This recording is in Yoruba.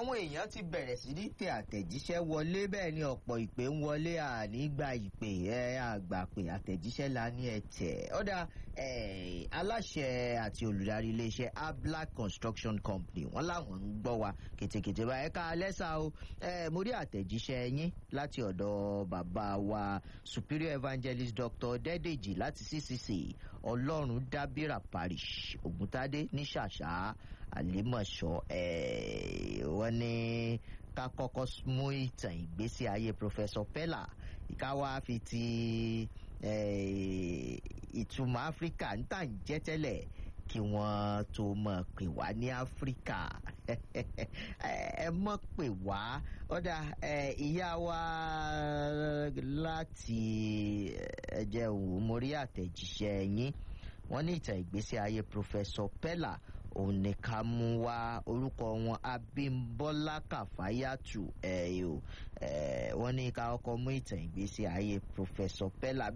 àwọn èèyàn ti bẹ̀rẹ̀ sí ní tẹ àtẹ̀jíṣẹ́ wọlé bẹ́ẹ̀ ni ọ̀pọ̀ ìpè ń wọlé ànígbà ìpè ẹ àgbà pé àtẹ̀jíṣẹ́ la ní ẹ tẹ̀ ọ̀dà aláṣẹ àti olùdarí iléeṣẹ́ ablack construction company wọ́n láwọn ń gbọ́ wa kètèkètè bá ẹ̀ka lẹ́sà o mo rí àtẹ̀jíṣẹ́ yín láti ọ̀dọ̀ bàbá wa superior evangelist dr dẹ́dẹ̀jì láti ccc ọlọ́run dábìrà parish ògùntadé ní ṣàṣà àlèmọ̀ṣọ́ wọ́n ní ká kọ́kọ́ mú ìtàn ìgbésí ayé professor pella ká wá fi ti ìtumọ̀ áfíríkà ń tà ń jẹ́ tẹ́lẹ̀ kí wọ́n tó mọ̀ pè wá ní áfíríkà ẹ mọ̀ pè wá ọ̀dà ìyá wa láti ẹ̀jẹ̀ òwò mórí àtẹ̀jíṣẹ́ yín wọ́n ní ìtàn ìgbésí ayé professor pella òun ní ká mú wá orúkọ wọn abimbola kàfáyàtù ẹ ò wọ́n ní ká kọ́kọ́ mú ìtàn ìgbésí ayé professor pella